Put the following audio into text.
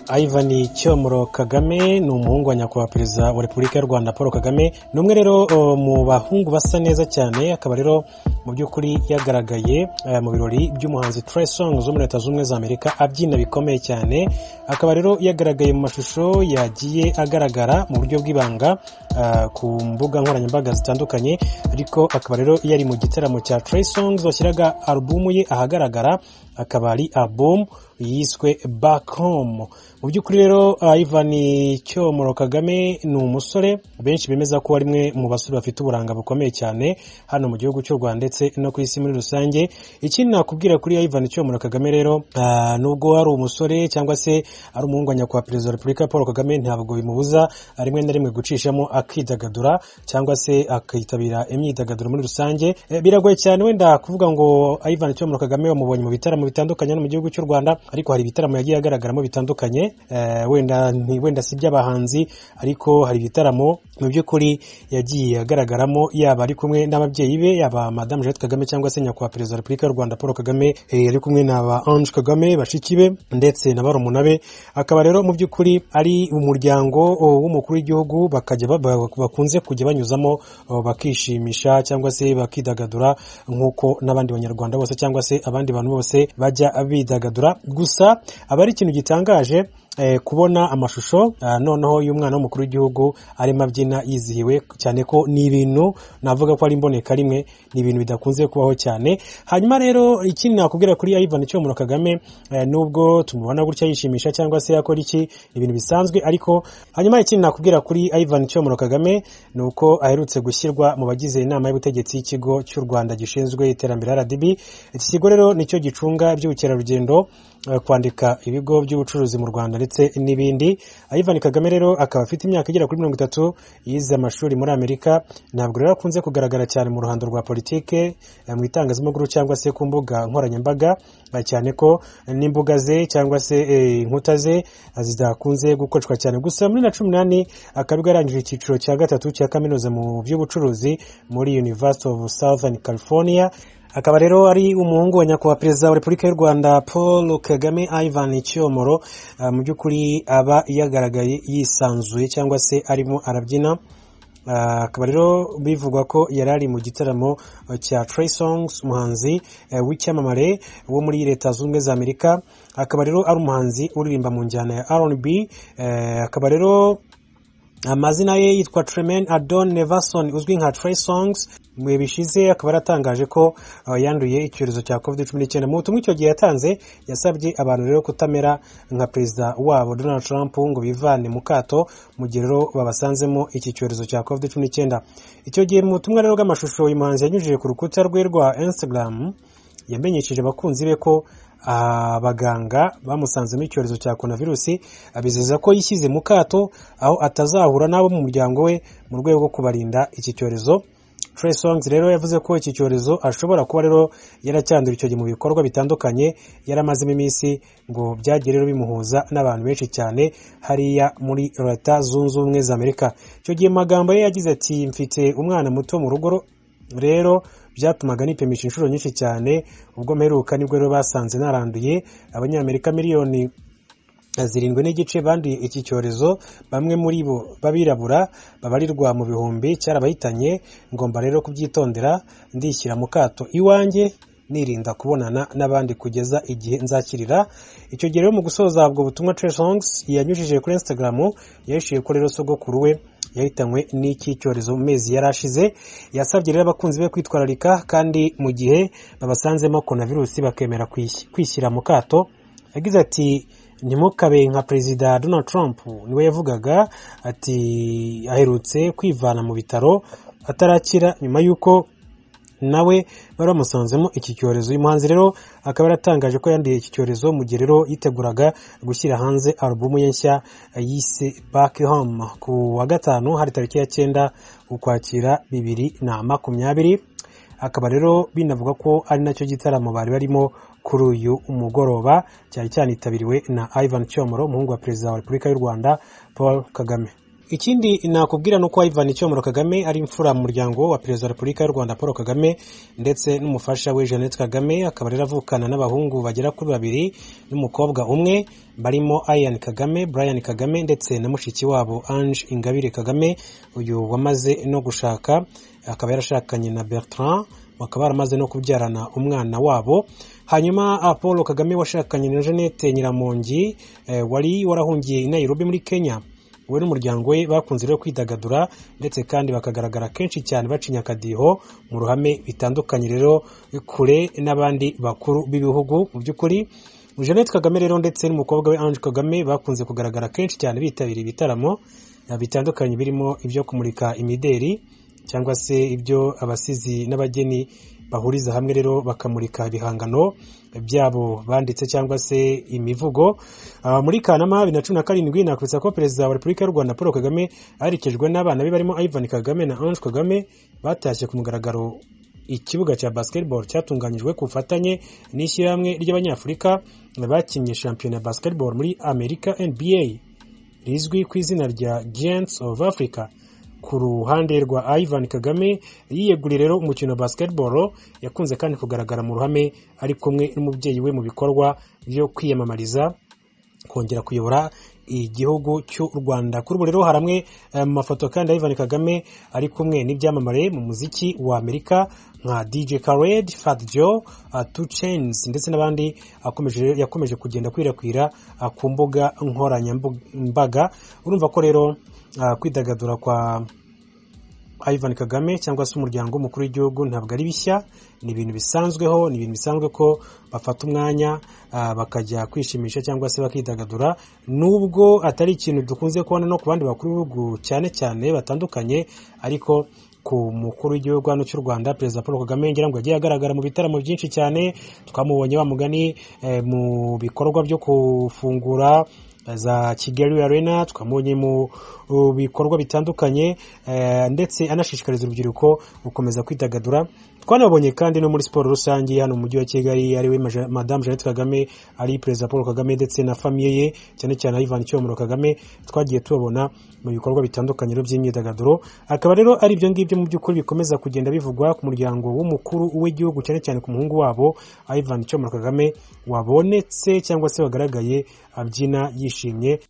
Ivan Cyomoro Kagame ni umuhungu wa nyakubahwa perezida wa repubulika y'u Rwanda Paul Kagame ni umwe rero mu bahungu basa neza cyane akaba rero mu by'ukuri yagaragaye mu birori by'umuhanzi Trey Songz wo muri leta z'ubumwe za Amerika abyina bikomeye cyane akaba rero yagaragaye mu mashusho yagiye agaragara mu buryo bw'ibanga ku mbuga nkoranyambaga zitandukanye ariko akaba rero yari mu gitaramo cya Trey Songz washyiraga alubumu ye ahagaragara akaba ari alubumu yiswe back home mu by'ukuri rero Ivan Cyomoro Kagame ni umusore benshi bemeza ko ari mwe mu basore bafite uburanga bukomeye cyane hano mu gihugu cy'u Rwanda ndetse no ku isi muri rusange ikindi nakubwira kuri Ivan Cyomoro Kagame rero ah, nubwo ari umusore cyangwa se ari umuhungu wa nyakubahwa perezida wa repubulika Paul Kagame ntabwo bimubuza rimwe na rimwe gucishamo akidagadura cyangwa se akitabira imyidagaduro muri rusange Eh, biragoye cyane wenda kuvuga ngo Ivan Cyomoro Kagame wamubonye mu bitaramo bitandukanye hano mu gihugu cy'u Rwanda ariko hari ibitaramo yagiye agaragaramo bitandukanye eh, wenda ni- wenda si iby'abahanzi ariko hari ibitaramo mu by'ukuri yagiye agaragaramo yaba ari kumwe n'ababyeyi be yaba madamu Jeannette Kagame cyangwa se nyakubahwa perezida wa repubulika y'u Rwanda Paul Kagame eh, ari kumwe na ba Ange Kagame bashiki be ndetse na barumuna be akaba rero mu by'ukuri ari umuryango o, w'umukuru w'igihugu bakajya ba- ba- bakunze kujya banyuzamo o, bakishimisha cyangwa se bakidagadura nk'uko n'abandi banyarwanda bose cyangwa se abandi bantu bose bajya bidagadura gusa aba ari ikintu gitangaje eh, kubona amashusho ah, noneho y'umwana w'umukuru w'igihugu arimo abyina yizihiwe cyane ko ni ibintu navuga ko ari imboneka rimwe ni ibintu bidakunze kubaho cyane hanyuma rero ikindi nakubwira kuri Ivan Cyomoro Kagame eh, nubwo tumubona gutya yishimisha cyangwa se yakora iki ni ibintu bisanzwe ariko hanyuma ikindi nakubwira kuri Ivan Cyomoro Kagame ni uko aherutse gushyirwa mu bagize inama y'ubutegetsi y'ikigo cy'u Rwanda gishinzwe iterambere RDB iki kigo rero nicyo gicunga iby'ubukerarugendo eh, kwandika ibigo by'ubucuruzi mu Rwanda ndetse n'ibindi Ivan Kagame rero akaba afite imyaka igera kuri mirongo itatu yize amashuri muri Amerika ntabwo rero akunze kugaragara cyane mu ruhando rwa politike eh, mu itangazamakuru cyangwa se ku mbuga nkoranyambaga eh, cyane ko n'imbuga ze cyangwa se eh, inkuta ze eh, zidakunze gukoreshwa cyane gusa muri na cumi n'ane akaba yarangije icyiciro cya gatatu cya kaminuza mu by'ubucuruzi muri University of Southern California akaba rero ari umuhungu wa nyakubahwa perezida wa repubulika y'u rwanda paul kagame ivan cyomoro Ah, mu by'ukuri aba yagaragaye yisanzuye cyangwa se arimo arabyina Ah, akaba rero bivugwa ko yari ari mu gitaramo eh, cya Trey Songs umuhanzi eh, w'icyamamare wo muri leta zunze ubumwe za amerika akaba rero ari umuhanzi uririmba mu njyana ya R&B eh, akaba rero amazina ye yitwa Tremen Adon Neverson uzwi nka Trey Songs mu bihe bishize akaba yaratangaje ko uh, yanduye icyorezo cya COVID-19 mu butumwa icyo gihe yatanze yasabye abantu rero kutamera nka perezida wabo Donald Trump ngo bivane mu kato mu gihe rero babasanzemo iki cyorezo cya COVID-19 icyo gihe mu butumwa rero bw'amashusho uyu muhanzi yanyujije ku rukuta rwe rwa Instagram yamenyesheje abakunzi be ko abaganga bamusanzemo icyorezo cya coronavirusi abizeza ko yishyize mu kato aho atazahura n'abo mu muryango we mu rwego rwo kubarinda iki cyorezo Trey Songz rero yavuze ko iki cyorezo ashobora kuba rero yaracyandura icyo gihe mu bikorwa bitandukanye yaramazemo iminsi ngo byagiye rero bimuhuza n'abantu benshi cyane hariya muri Leta Zunze Ubumwe za Amerika icyo gihe mu magambo ye yagize ati mfite umwana muto mu rugo ro- rero byatumaga nipimisha inshuro nyinshi cyane ubwo mperuka nibwo rero basanze naranduye abanyamerika miliyoni zirindwi n'igice banduye iki cyorezo bamwe muri bo b'abirabura babarirwa mu bihumbi cyarabahitanye ngomba rero kubyitondera ndishyira mu kato iwanjye nirinda kubonana n'abandi kugeza igihe nzakirira icyo gihe rero mu gusoza ubwo butumwa Trey Songz yanyujije kuri Instagram yahishuye ko rero sogokuru we yahitanywe n'iki cyorezo mu mezi yari ashize yasabye rero abakunzi be kwitwararika kandi mu gihe babasanzemo coronavirus bakemera kwis- kwishyira mu kato yagize ati ntimukabe nka perezida donald trump niwe yavugaga ati aherutse kwivana mu bitaro atarakira nyuma y'uko nawe bari bamusanzemo iki cyorezo uyu muhanzi rero akaba yaratangaje ko yanduye iki cyorezo mu gihe rero yiteguraga gushyira hanze alubumu ye nshya yise back home ku wa gatanu hari tariki ya cyenda ukwakira bibiri na makumyabiri akaba rero binavuga ko ari nacyo gitaramo bari barimo kuri uyu mugoroba cyari cyanitabiriwe na Ivan Cyomoro umuhungu wa perezida wa repubulika y'u Rwanda Paul Kagame ikindi nakubwira ni uko Ivan Cyomoro Kagame ari imfura mu muryango wa perezida wa repubulika y'u Rwanda Paul Kagame ndetse n'umufasha we Jeannette Kagame akaba rero avukana n'abahungu bagera kuri babiri n'umukobwa umwe barimo Ian Kagame Brian Kagame ndetse na mushiki wabo Ange Ingabire Kagame uyu wamaze no gushaka akaba yarashakanye na Bertrand bakaba baramaze no kubyarana umwana wabo hanyuma paul kagame washakanye na jeannette nyiramongi wari warahungiye i nairobi muri kenya we n'umuryango we bakunze rero kwidagadura ndetse kandi bakagaragara kenshi cyane bacinya akadiho mu ruhame bitandukanye rero kure n'abandi bakuru b'ibihugu mu by'ukuri jeannette kagame rero ndetse n'umukobwa we ange kagame bakunze kugaragara kenshi cyane bitabira ibitaramo bitandukanye birimo ibyo kumurika imideri cyangwa se ibyo abasizi n'abageni bahuriza hamwe rero bakamurika ibihangano byabo banditse cyangwa se imivugo muri kanama bibiri na cumi na karindwi nakwibutsa ko perezida wa repubulika y'u rwanda paul kagame aherekejwe n'abana be barimo ivan kagame na ange kagame batashye ku mugaragaro ikibuga cya basketball cyatunganyijwe ku bufatanye n'ishyirahamwe ry'abanyafurika bakinnye shampiyona ya basketball muri amerika nba rizwi ku izina rya giants of africa ku ruhande rwa Ivan Kagame yiyeguriye rero umukino wa basketball yakunze kandi kugaragara mu ruhame ari kumwe n'umubyeyi we mu bikorwa byo kwiyamamariza kongera kuyobora igihugu cy'u Rwanda kuri ubu rero hari amwe mu mafoto kandi ya Ivan Kagame ari kumwe n'ibyamamare mu muziki wa Amerika nka DJ Khaled, Fat Joe, uh, Two Chainz ndetse n'abandi akomeje yakomeje kugenda kwirakwira uh, ku mbuga nkoranyambaga urumva ko rero kwidagadura kwa Ivan Kagame cyangwa se umuryango w'umukuru w'igihugu ntabwo ari bishya ni ibintu bisanzweho ni ibintu bisanzwe ko bafata umwanya bakajya kwishimisha cyangwa se bakidagadura nubwo atari ikintu dukunze kubona no ku bandi bakuru b'ibihugu cyane cyane batandukanye ariko ku mukuru w'igihugu hano cy'u Rwanda perezida Paul Kagame ngira ngo yagiye agaragara mu bitaramo byinshi cyane twamubonye bamugani mu bikorwa byo gufungura za kigali arena twamubonye mu bikorwa bitandukanye ndetse anashishikariza urubyiruko gukomeza kwidagadura twanabonye kandi no muri siporo rusange hano mu mujyi wa kigali ariwe madamu jeannette kagame ari perezida paul kagame ndetse na famiye ye cyane cyane ayivana icyomoro kagame twagiye tubabona mu bikorwa bitandukanye by'imyidagaduro akaba rero ari ibyo ngibyo mu by'ukuri bikomeza kugenda bivugwa ku muryango w'umukuru w'igihugu cyane cyane ku muhungu wabo ayivana icyomoro kagame wabonetse cyangwa se wagaragaye abyina yishimye